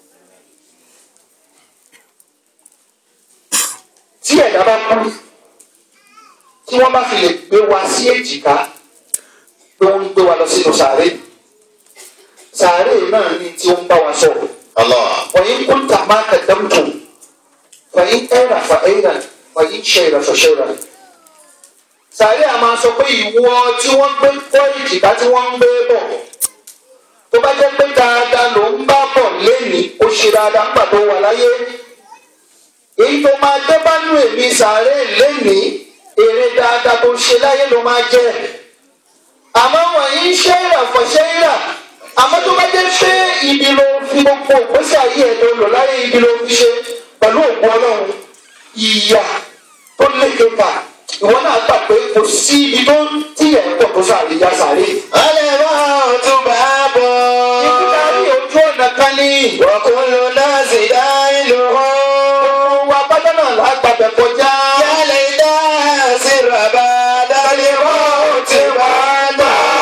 Tí ẹ̀dá bá kú, tí wọ́n bá fi lè gbé wa sí èjìká, pé wọ́n ń gbé wa lọ sínú sàárè. Sàárè náà ni tí ó ń bá wa sọ̀rọ̀. وإن كنت ما قدمت فإن أين فأين وإن شير فشيرا sàárè a máa sọ pé ìwọ tí wọ́n gbé kọ́ ìjìká tí wọ́n ń gbé bọ̀ tó bá jẹ́ pé dáadáa ló ń bá bọ̀ lénìí ó ṣe dáadáa nígbà tó wà láyé èyí tó máa dé bá nú èmi sàárè lénìí èrè dáadáa tó ṣe láyé ló máa jẹ́ àmọ́ wọ̀nyí ń ṣe ìràfọ̀ ṣe ìrà àmọ́ tó bá jẹ́ pé ibi ló fi gbogbo òpèsè ayé ẹ̀ tó lò láyé ibi ló fi ṣe pẹ̀lú òkú ọlọ́run ìyà tó léke kà ìwọ náà gbà pé kò sí ibi tó tíyẹ̀ ń pọ̀ tó sàrí ya sàrí. الموت باب ìdílé ní ojú ọ̀nà kan ní. وكل الناس داخله wa bájọ́ náà lágbàbẹ̀ kọjá. يا ليت سر بعد الموت بعد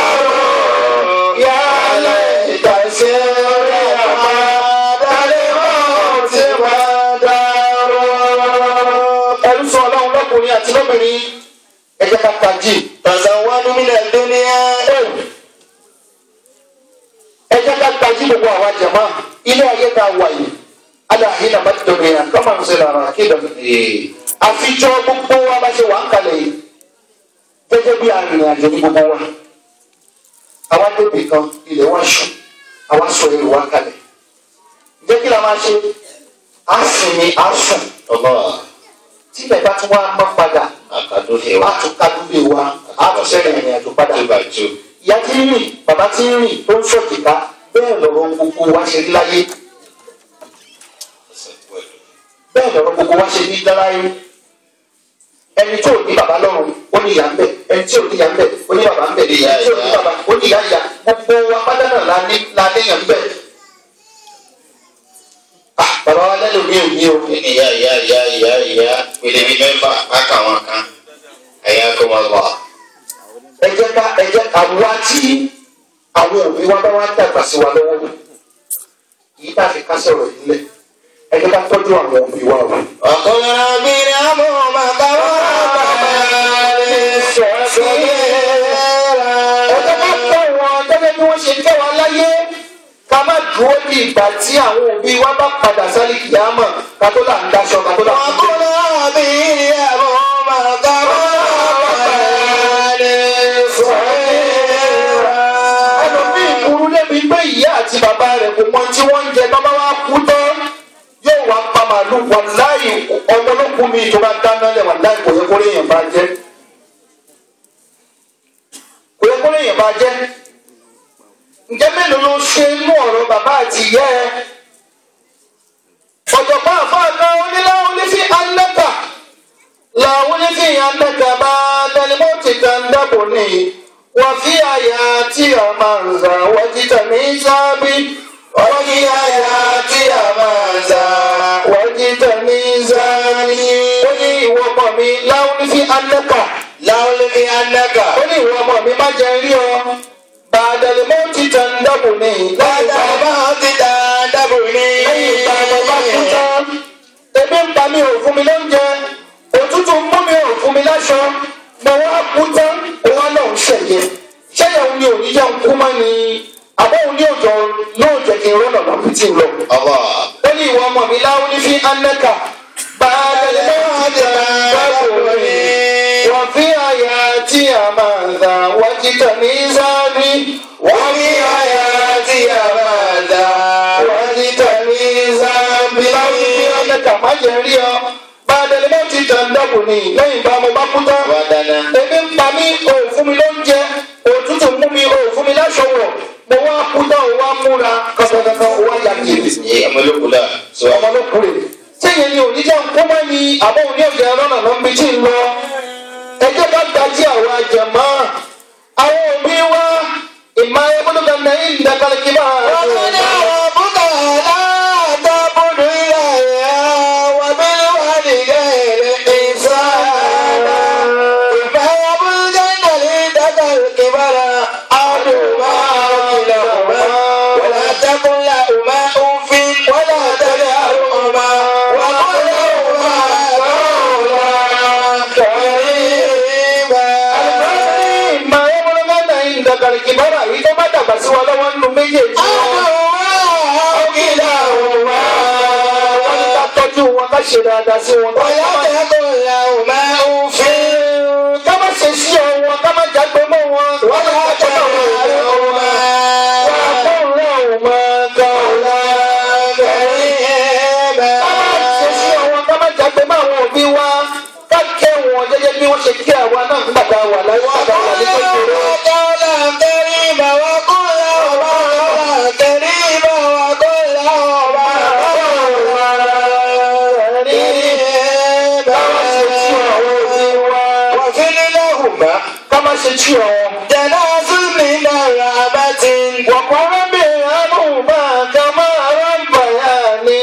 يا ليت سر بعد الموت بعد ẹrú sọ ọlọ́run lọ́kùnrin àti lóbìnrin ẹ jẹ́ ká tají. تزودوا من الدنيا ẹ jẹ́ ká tají gbogbo àwa jẹ̀mọ́ ilé ayé tá a wà yìí aláàhín náà bá ti dọ̀gbìn yàn kọ́mọ̀ ń ṣe lára kí dọ̀gbìn. àfijọ́ gbogbo wa bá ṣe wà ń kalẹ̀ yìí gẹ́gẹ́ bí arìnrìn-àjò ní gbogbo wa. àwa débi kan ilẹ̀ wa ṣú àwa sọ èrò wa kalẹ̀. ǹjẹ́ kí la máa ṣe? a sinmi a sùn الله tí bẹ́ẹ̀ bá tún wá mọ́ padà akadu a hewa tún kádúgbò wa a tún ṣẹlẹ̀ ìrìn-àjò padà. tubaju ìyá tí ń rìn bàbá tí ń rìn tó ń sọ̀tìká bẹ́ẹ̀ lọ̀rọ̀ gbogbo wa ṣe rí láyé bẹ́ẹ̀ lọ̀rọ̀ gbogbo wa ṣe ní dáráyé ẹni tí ò ní bàbá lọ́rùn ó ní ìyá ń bẹ̀ ẹni tí ò ní ìyá ń bẹ̀ ó ní bàbá ń bẹ̀ ẹni tí ò ní bàbá ó ní ìyá ìyá gbogbo wa pátá náà la ní la léèyàn ń bẹ̀. Ah, bàbá wa lẹ́nu mi ò ní o ini ya ya ya ya ya pilih di mẹ́fà aka wọn kan ẹ̀yà kó wọn lọ. ẹ jẹ́ ká ẹ jẹ́ àwa tí àwọn òbí wa bá wá dàgbà sí wa lọ́wọ́ yìí tá a fi kásẹ̀ ọ̀rọ̀ yìí lẹ̀ ẹ jẹ́ ká tọ́jú àwọn òbí wa o. ọ̀kọ́ mi ni a mú màkà wá ọjọ́ bá tẹ̀ wọ́n gẹ́gẹ́ bí wọ́n ṣe tẹ̀ wọ́n láyé ká má dúró di ìgbà tí àwọn òbí wa bá padà sálì kìámọ̀ ká tó là ń daṣọ ká tó là ń ọ̀kọ́ kúndé. mi ni a mú màkà wá ẹlòmíì burú débi pé ìyá àti bàbá rẹ̀ kò mọ tí wọ́n ń jẹ bàbá wa kú tán yóò wá pa màálù wàláyé ọmọ olókùn mi tó bá dáná lẹ̀ wàláyé kò yẹ kó lè yàn bá jẹ́ kò yẹ kó lè yàn bá jẹ́ ǹjẹ́ mélòó ló ṣe inú ọ̀rọ̀ bàbá àti ìyá ẹ ọ̀jọ̀gbọ́n àfáàná oníláwọ̀ onífi anẹ́kà làwọn onífi anẹ́kà bá dẹnimọ́tì kan dábò ní wọ́n fi àyà tí a máa ń zà wọ́n jíjà ní sábì wọ́n fi àyà tí a máa ń zà wọ́n jíjà ní sábì. ó ní ìwọ ọmọ mi láwọn onífi anẹ́kà láwọn lè fi anaka. ó ní ìwọ ọmọ mi má jẹ rí ọ bàdàlímọ́tì kan dábò ní Bàtà máa ti dá dábò ní. lẹ́yìn ìgbà mo bá kú tán ebi ń pa mi ò fún mi lóúnjẹ òtútù ń mú mi ò fún mi láṣọ mo wá kú tán òun náà ń ṣẹ̀yẹ ṣẹ́yẹ̀ òun ni òní jẹ́ ń kú mọ́ ni àbọ̀ òun ní òjò yóò jẹ́ kí n rọ́nà lọ bí tí ń lọ. Allah. ó ní ìwọ ọmọ mi láwọn ní fi anẹ́kà bàálẹ̀ lọ́wọ́ ti dáàbò ní wọ́n fi àyà tí a máa ń dà wọ́n ti tẹ̀ ní sáábì wọ́n fi àyà tí a máa ń dà wọ́n ti tẹ̀ ní sáábì. láwọn ní fi anẹ́kà má jẹ́ rí ọ bàálẹ̀ lọ́wọ́ ti tẹ̀ ń dàbò ní lẹ́yìn bá mo bá kú tán Wà dáná. ebi ń pa mí o ò fún mi lóúnjẹ òtútù mú mi o ò fún mi láṣọ wọ̀ mo wá kú tán o wá múra kankankan o wá yà kiri Ní ọmọlúkúlà. Sọ ọmọ ló kúrè sẹ́yìn ni òní jẹ́ nkó mọ́ ni àbọ̀ òní òjò ẹ̀rọ náà ló ń bi tí ń lọ ẹ jẹ́ ká gbajú àwọn àjẹmọ́ àwọn òbí wa ìmọ̀ ayébólúgba náà ń dàgbàlẹ̀ kí bá a وقد ربك لا تعبد إلا وبالوالدين إحسانا إما يبلغن عندك الكبر أحدهما أو كلاهما ولا تقل لهما أف ولا تنهرهما وقل لهما قولا كريما ìmọ̀ ayébólúgba náà ń dàgbàlẹ̀ kí bá a yìí tó bá dàgbà sí wa lọ́wọ́ nínú méjèèjì wọ́n ní ká tọ́jú wọn ká ṣe dáadáa sí wọn ká ká má ṣe sí ọ wọn ká má jágbe mọ́ wọn wọ́n ní ká tọ́jú àwọn òbí wọn. ká má jágbe mọ́ àwọn òbí wa ká kẹ́ wọn gẹ́gẹ́ bí wọ́n ṣe kí àwa náà nígbà tá a wà láyé nígbà tá a wà ní kékeré. káwá ṣe tí àwọn òbí wa وفر لهما ká má ṣe tí àwọn. جناز من رحمة وقل بأنهما كما ربياني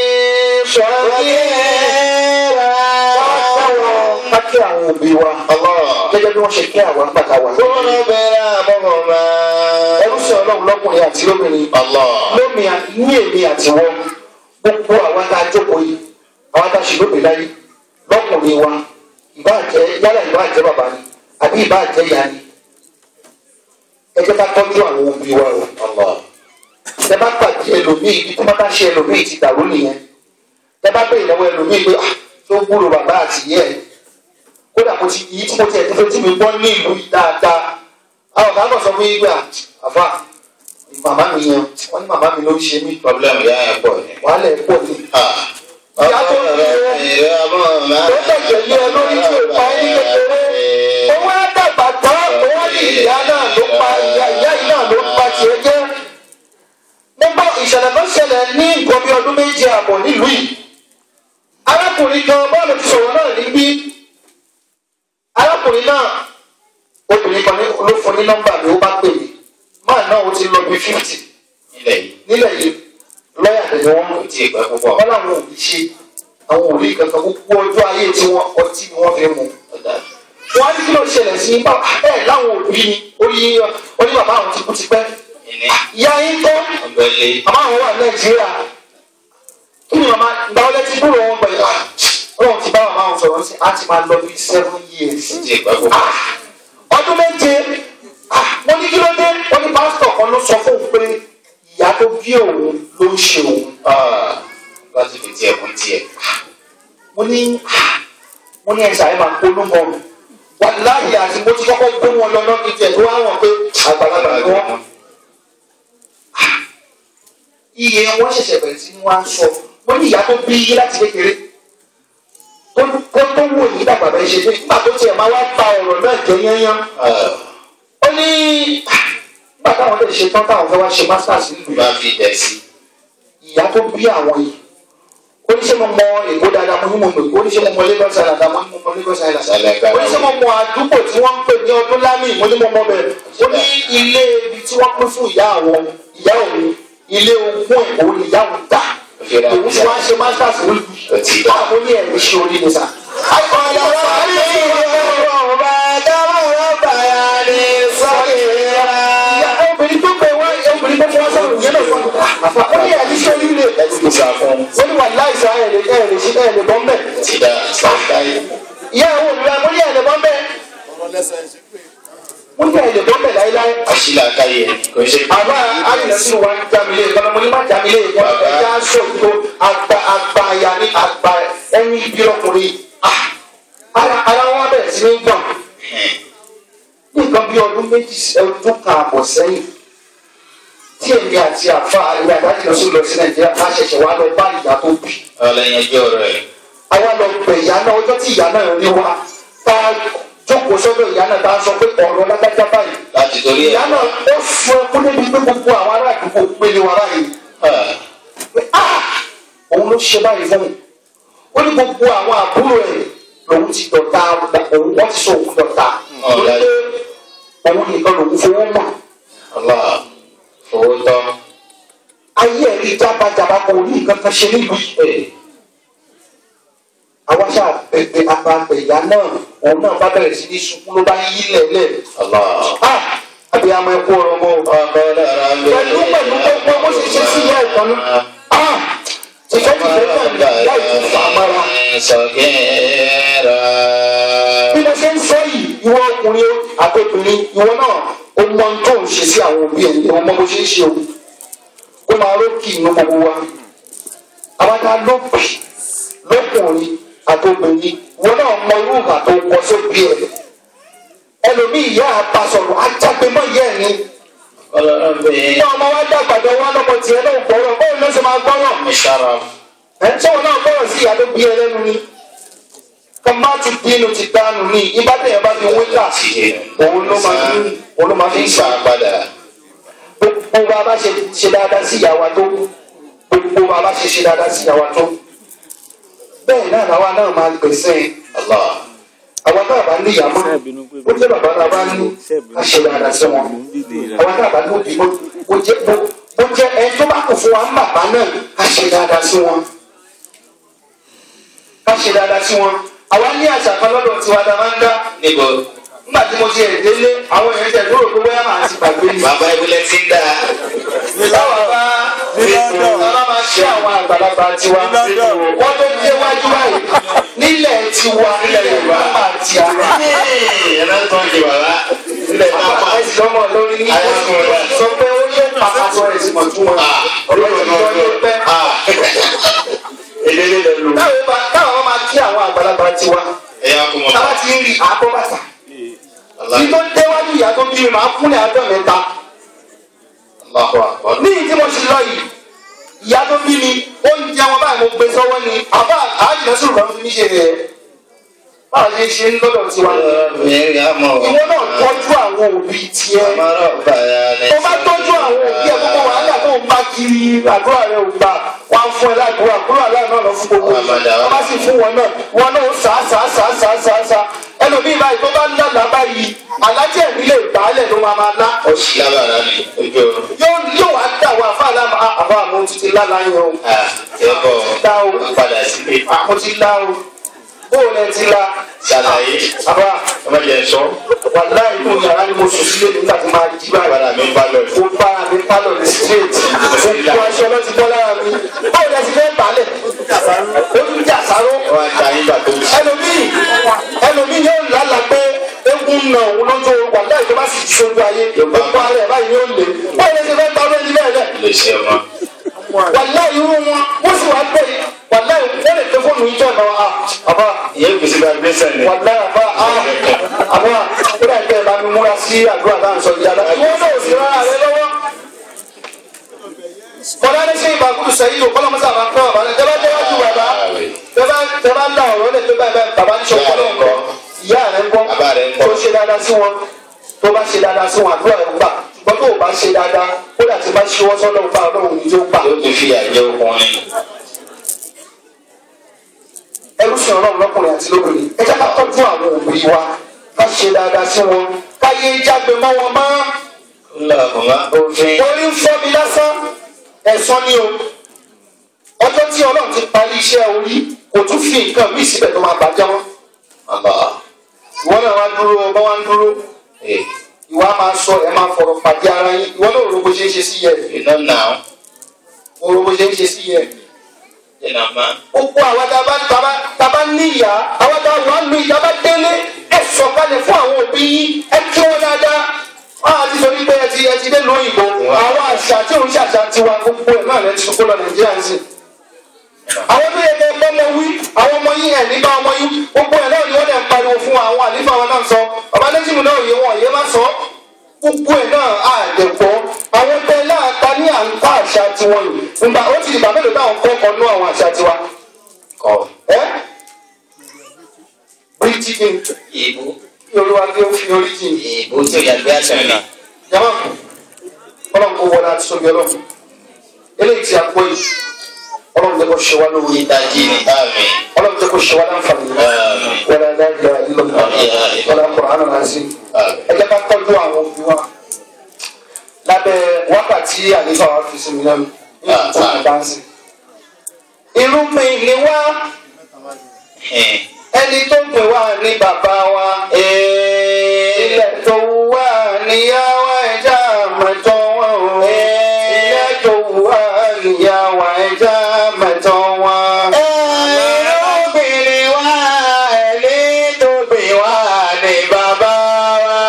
صغيرا ká kí àwọn òbí wa الله gẹ́gẹ́ bí wọ́n ṣe kí àwọn àgbàkà wa. قل برحمهما ẹrú sí ọlọ́run lọ́kùnrin àti lóbìnrin الله lómi ní èmi àti wọn gbogbo àwọn tá a jókòó yìí àwọn tá a ṣe lóbi láyé lọ́kùnrin wa ìbá jẹ́ yálà ìbá jẹ́ bàbá ni àbí ìbá jẹ́ ìyá ni ẹ jẹ́ ká tọ́jú àwọn òbí wa o الله tẹ bá pàdé ẹlòmíì ibi tí wọ́n bá ṣe ẹlòmíì ti dàrú nìyẹn tẹ bá bẹ̀rẹ̀ lọ́wọ́ ẹlòmíì pé ah tó gbúrò bàbá àti ìyá ẹ̀ kódà mo ti yí tí mo ti ẹ̀ tó fẹ́ tí mi gbọ́ ní ìlú yìí dáadáa àwọn kan kàn sọ fún yín pé ah àfa màmá mi yẹn wọ́n ní màmá mi ló ń ṣe mí problem yà ẹ̀ pọ̀ ni. wàhálà ẹ̀ pọ̀ ni. ìyá tó ń bẹ ìyá mọ̀ máa tó tẹ̀jẹ̀ lé ẹ lórí tí ò pa ẹ́ ní kékeré owó á dàgbà tán owó ní ìyá náà ló pa ìyá ìyá yìí náà ló pa tiẹ̀ jẹ́. nígbà ìṣẹ̀lẹ̀ kan ṣẹlẹ̀ ní nǹkan bí ọdún méje àbọ̀ nílùú yìí arákùnrin kan bọ́ọ̀lù ti sọ̀rọ̀ náà níbí arákùnrin náà obìnrin kan ní- ló fún ní nọ́mbà mi ó bá pè mí máà náà ó ti lọ bí fífítì nílẹ̀ yìí nílẹ̀ yìí lọ́ọ̀yà tẹ̀lé wọn kò tí ì pẹ́ púpọ̀. wọn làwọn ò ní ṣe àwọn ò rí kankan gbogbo ọjọ́ ayé tí wọn ọtí ni wọ́n fi mú wọn á ní kí ló ṣẹlẹ̀ sí bá ẹ láwọn òbí ni orí orí bàbá àwọn ti kú ti pẹ́ ìní ìyá yín kọ́ ọ̀gbẹ́lẹ̀ àmọ́ àwọn wà nàìjíríà kí ni màmá ìgbà wọlé ti kúrò wọn gbẹ yà ọlọ́run ti bá màmá wọn sọ̀rọ̀ sí á ti máa lọ bí seven years kò tí ì pẹ́ púpọ̀. ọdún méje ah, wọ́n ní kí ló dé wọ́n ní pásítọ̀ kan ló sọ fún òun pé ìyá tó bí òun ló ń ṣe òun láti fi tiẹ̀ kún tiẹ̀. mo ní mo ní ẹsẹ̀ àyè máa polówó mi wàláyé àti mo ti kọ́kọ́ gbé wọn lọ lọ́kì tiẹ̀ tó wá wọ̀n pé àgbàlagbà ni wọ́n. iye wọn ṣẹ̀ṣẹ̀ bẹ̀rẹ̀ sí ni wọ́n á sọ mo ní ìyá tó bí yí láti kékeré tó tó tó wò ní dàgbà bẹ́ẹ̀ ṣe dé nígbà tó tiẹ̀ máa wá pa ọ̀rọ̀ náà jẹ́ yányán ó ní nígbà táwọn lè ṣe tán táwọn fẹ́ wá ṣe masters nílùú bá fi tẹ̀ sí. ìyá tó bí àwọn yìí oníṣẹ́ mo mọ èkó dáadáa mo ní mo mọ èkó oníṣẹ́ mo mọ Lagos Island mo ní mo mọ Lagos Island sálẹ̀ ká oníṣẹ́ mo mọ àdúgbò tí wọ́n ń pè ní ọdún lámì mo ní mo mọ bẹ́ẹ̀ ó ní ilé ibi tí wọ́n pín fún ìyá àwọn ìyá òun ilé ogún ẹ̀ òun ìyá òun dà òun tí wọ́n ṣe masters ní Ó ti dá. àwọn ní ẹ̀rí ṣe orí ni sà. ìyá obìnrin tó pè wá obìnrin tó fi wá sọ̀rọ̀ yẹn náà fọ́n àfà ó ní ẹ̀rí ṣe orí rẹ̀ ẹ̀sìn sá fún ó ní wà láìsàn ẹ̀rẹ̀ ẹ̀rẹ̀ ṣe ẹ̀rẹ̀ bọ́ mbẹ́ ti dá sátáyé. ìyá àwọn olùrà mo ní ẹ̀rẹ̀ bọ́ mbẹ́ mo ní ẹ̀rẹ̀ bọ́ mbẹ́ láéláé. àṣìlá káyé ẹni kò ṣe. àbá ayélujára wa ń jamile kọ́nà mo ní má jamile yẹn Bàbá. ẹja sọ̀tò àgbà àgbà àyà ní àgbà ẹni ibi ọkùnrin ah ara ara wọn bẹ̀rẹ̀ sí ní gbọ̀n ní nǹkan bí ọdún méjì ọdún kan àbọ̀ sẹ́yìn tí èmi àti àfa ìwé àdájọ́ lọ sí lọ sí nàìjíríà ká ṣẹ̀ṣẹ̀ wá lọ bá ìyá tó bí ọlẹ́yìn ẹjọ́ rẹ̀ àwa lọ pè ìyá náà ọjọ́ tí ìyá náà rí wa tá a jókòó sọ́dọ̀ ìyá náà tá a sọ pé ọ̀rọ̀ lágbájá báyìí láti torí ẹ̀. ìyá náà ó fún ẹkún débi pé gbogbo àwọn ará àdúgbò pélé wa báyìí pé ah òun ló ṣe báyìí fún mi ó ní gbogbo àwọn àbúrò ẹ̀ lòun ti dọ̀tá òun wọ́n ti sọ òun dọ̀tá Ọ̀la. torí pé òun nìkan lòun fowó mọ̀ ọlá owó tọ́. ayé ẹ̀ rí jábàjábà kò ní nǹkan kan ṣe nílùú yìí àwa ṣáà bẹ̀bẹ̀ àbàbẹ̀ ìyá náà òun náà bá bẹ̀rẹ̀ sí ní sunkún ló bá yí lẹ̀lẹ̀ ọlá. ah abiyamọ ẹkú ọ̀rọ̀ mọ́ o. ọkọ dára ń bẹ. pẹ̀lú pẹ̀lú gbogbo bó ṣe ṣe sí ìyá ìtọ́nú. Ah! Tìfẹ́ tìfẹ́ náà ní ìyá ìtú fà á mọ́ra. sọ̀kẹ́rà. Bí mo ṣe ń sọ yìí, ìwọ ọkùnrin àtòbìnrin, ìwọ náà, o mọ ohun tó ń ṣe sí àwọn òbí ẹ̀ ní ọmọ bó ṣe ń ṣe o. Ó máa rókì inú gbogbo wa. Àwọn ta ló bì lọ́kùnrin àtòbìnrin, ìwọ náà mọ irú ìgbà tó kọ sóbì ẹ̀. Ẹlòmíì ìyá àbá sọ̀rọ̀ ajágbémọ̀ ìyá ẹ̀ ni. ọlọ́run bẹ. Ní ọmọ wa dàgbàdo wa lọ́mọ tiẹ̀ náà gbọ́rọ̀, bóun ló ṣe máa gbọ́rọ̀. mùsàrà. ẹ̀ńtọ́ náà bọ̀rọ̀ sí ìyá tó bí ẹlẹ́nu ni kọ́mbà ti bínú ti dánù ní ibà tẹ̀yẹ̀ bá fi wíńtà òun ló máa fi òun ló máa fi ń ìsà gbà padà. gbogbo bá a bá ṣe ṣe dáadáa sí ìyá wa tó gbogbo bá a bá ṣe ṣe dáadáa sí ìyá wa tó bẹ́ẹ̀ náà làwa náà máa gbèsè Allah. àwọn tá a bá ní ìyá mọ́ ó jẹ́ bàbá tá a bá ní ká ṣe dáadáa sí wọn àwọn tá a bá ní òbí ó jẹ́ ó jẹ́ ẹni tó bá kù fún wa ń bàbá náà ká ṣe dáadáa sí wọn ká ṣe dáadáa sí wọn àwa ní àṣà kan lọ́dọ̀ tiwa tá a máa ń dá Níbo? nígbà tí mo ti ẹ̀ délé àwọn èèyàn tẹ̀ lóòrò pé bóyá màá ti gbàgbé ni. Bàbá ìbílẹ̀ ti ń dà. Báwa bá bàbá máa ṣe àwọn àgbàlagbà tiwa. Wọ́n tó dé wájú báyìí. Nílẹ̀ tiwa nílẹ̀ Yorùbá máa ti àná. Ẹ̀rọ tó ń di bàbá. Ilẹ̀ náà pa. Àìsí lọ́mọ lórí ní sọ pé ó yẹ pàpàtó rẹ̀ sí mọ̀túmọ̀. Ọ̀rọ̀ ìjọba ló pẹ́. Èdè lè lọ. Táwọn bá táwọn máa kí àwọn àgbàlagbà tiwa. Ẹ̀yà kò mọ̀. Táwa ti ń rí àbọ̀ bàtà. Allah. Bí tó déwájú ìyá tó bí mi máa kúnlẹ̀ àádọ́ mẹ́ta. Allahu akbar. ní ìdí mo ti lọ yìí ìyá tó bí mi oúnjẹ wọn báyìí mo gbé sọ́wọ́ ni àbá àájìnà sùn kan fi mí ṣe rẹ̀ báwa ṣe ṣe ń lọ́dọ̀ tiwa Mẹ́rin àmọ́. ìwọ náà tọ́jú àwọn òbí tiẹ̀ Àmọ́rọ̀ bàyà ni. tó bá tọ́jú àwọn òbí ẹ̀ gbogbo wàhálà tó ń bá kiri àdúrà rẹ̀ ò gbà wá ń fún ẹ ládùúgbò àkúrò àlá náà lọ fún gbogbo Àmàdà. wọn bá sì fún wọn náà wọn náà ó sà á sà á sà á sà á sà á sà á ẹlòmíì báyìí tó bá ń lálàá báyìí alájẹ ìbílẹ̀ ìgbàlẹ̀ ló máa máa lá Ó sì lábàrá ni ojú oorun. yóò yóò wá dà wá fáàlà àbá àwọn títí lálàá yẹn o. Ah, ẹ bọ̀. Ó padà sílé. mo ti la o bóun ẹ ti la Ṣàlàyé. àbá Ọmọ jẹ sọ. wàlá inú yàrá ni mo sùn sílé nígbà tí máa jí báyìí Padà mi bá lọ. mo bára mi pálọ̀ ní straight mo kó aṣọ náà ti bọ́ lára mi bóun ẹ ti fẹ́ balẹ̀ ó tún jà sáró Wọ́n á ta yín gbà tó. ẹlòmíì ẹlòmíì yóò lálàá pé egun nà òun lójó wàlá ìjọba sì ti sojú ayé gbogbo ara ẹ̀ báyìí yóò lè bóun ẹ ti fẹ́ ta ọdún ẹni bẹ́ẹ̀ bẹ́ẹ̀ Lè ṣe ọmọ. wàlá irú wọn wọ́n sì wá pé wàlá wọ́n lè tẹ fóònù yìí jẹ́ ọ̀nà wa àbá Ìyẹn gbèsè bá gbèsè ni. wàlá àbá àbá ó dà kẹ́ ẹ̀ bá mi múra sí àdúrà náà sọ ìjà náà ìwọ́n náà ò sí rárá rẹ lọ́wọ́. kọ́lá ní ṣe ìbàkúrú sẹ́yìn o kọ́lá mọ́sá máa ń pẹ́ bàbá rẹ̀ tẹ́ bá déwájú bàbá tẹ́ bá tẹ́ bá ń dá ọ̀rọ̀ lẹ̀ pé báyìí báyìí bàbá ní sọ kọ́lá ńkọ́ ìyá rẹ̀ ńkọ́ Bàbá rẹ̀ ńkọ́. tó ṣe dáadáa sí wọn tó bá ṣe dáadáa sí wọn àdúrà rẹ̀ ń gbà ṣùgbọ́n tó o bá ṣe dáadáa ó dà tí bá ṣíwọ́ sọ́dọ̀ ń bá ọlọ́run ní tó gbà. Yóò tún fi àjẹ ọkùnrin. ẹrú sí ọlọ́run lọ́kùnrin àti lóbìnrin ẹ jẹ́ ká tọ́jú àwọn òbí wa ká ṣe dáadáa sí wọn ká yé jágbe mọ́ wọn mọ́ Ńlá òfin. orí ń fọ́ mi lásán ẹ̀sán ni o ọjọ́ tí ọlọ́run ti parí iṣẹ́ orí kò tún fi nǹkan míì síbẹ̀ tó máa bàjẹ́ wọn Allah. ìwọ náà wá dúró ọba wá ń dúró Ee. ìwà máa sọ ẹ máa fọ̀rọ̀ pàdé ara yín ìwọ náà ro bó ṣe ń ṣe sí yẹ You know now. o ro bó ṣe ń ṣe sí yẹ You know man. gbogbo àwa tá a bá taba taba níyà àwa tá a wà nù ìyá bá délé ẹ sọ̀kalẹ̀ fún àwọn òbí yín ẹ kí wọn dáadáa wọn àti sọ wípé ẹ ti ẹ ti dé lóyìnbó àwọn àṣà tí òun ṣàṣà tiwa gbogbo ẹ náà lẹ ti sọkó lọ nàìjíríà ń sìn. àwọn tó yẹ kẹ bọ́ mọ wí àwọn ọmọ yín ẹ̀ nígbà ọmọ yín gbogbo ẹ̀ náà ni wọ́n dẹ̀ ń pariwo fún wa àwọn àlífà wọn náà sọ bàbá lẹ́sìmù náà yé wọn yé má sọ gbogbo ẹ̀ náà á dẹ̀ gbọ́ àwọn bẹ́ẹ̀ náà ta ní à ń kọ́ àṣà tiwọn yìí nígbà ó ti dìgbà mélòó táwọn kọ́ ọkọ̀ nú àwọn àṣà tiwa Kọ̀. ẹ́ bíríjì kí n Ìbú. kí olúwa kí ó fi orí jìn Ìbú tí ò yàgbé àtẹ̀lẹ̀. jama ọlọ́run kò wọlé àti sóbi ọlọ́run eléyìí tí a kó yìí ọlọ́run jẹ́ kó ṣe wá lówó yìí Ìdájí ni. Àmín. ọlọ́run jẹ́ kó ṣe wá láǹfààní Àmín. wọlé aláìlá ìlọ́gbà wọlé akọ̀rọ̀ àná sí Àmín. ẹ jẹ́ ká tọ́jú àwọn òbí wa lábẹ́ wákàtí àlefa wa fi sinmi lẹ́nu ní ìtàn ìdánsì irúgbìn ni wá Ẹ̀hìn. ẹni tó pè wá ní bàbá wa ilẹ̀ tó wà níyàwó ẹja mẹ́tọ́ wọn o ilẹ̀ tó wà níyàwó ẹja mẹ́tọ́ wọn. Obìnrin wa ẹni tó bí wa ní bàbá wa.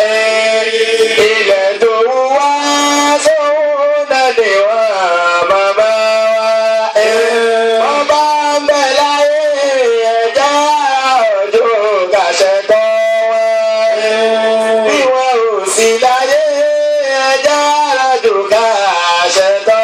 Ilẹ̀ tó wá sóhun náà ni wá bàbá wa. Ọba ń bẹ láyé ẹja ọjọ́ kàṣẹ tọ́ wọn. Bí wọn ò sí láyé ẹja ọjọ́ kàṣẹ tọ́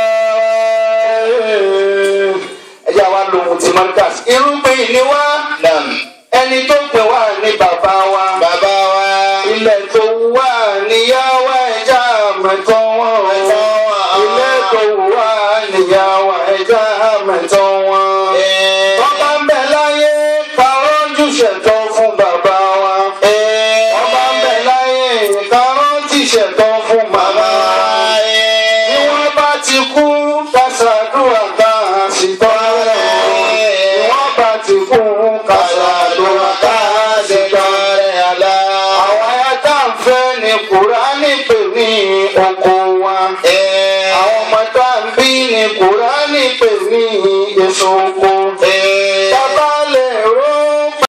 wọn. ẹja wa lo ohun ti marcus irúgbìn ni wá Nam. ẹni tó pè wá ní bàbá wa Bàbá wa. ilẹ̀ tó wà níyàwó ẹja mẹ́tọ́ wọn o ilẹ̀ tó wà níyàwó ẹja mẹ́tọ́ wọn. Bọ́lá ń bẹ láyé, kàrọ́jú ṣẹ̀tọ́ fún bàbá wa. wọ́n bá ń bẹ̀ láyé ká rántí ṣẹ̀tọ́ fún màmá wa. bí wọ́n bá ti kú ká ṣàdúrà ká sì tọrẹ. bí wọ́n bá ti kú ká ṣàdúrà ká sì tọrẹ. àwọn ayá tá à ń fẹ́ ni Kùránì pè ní oko wa.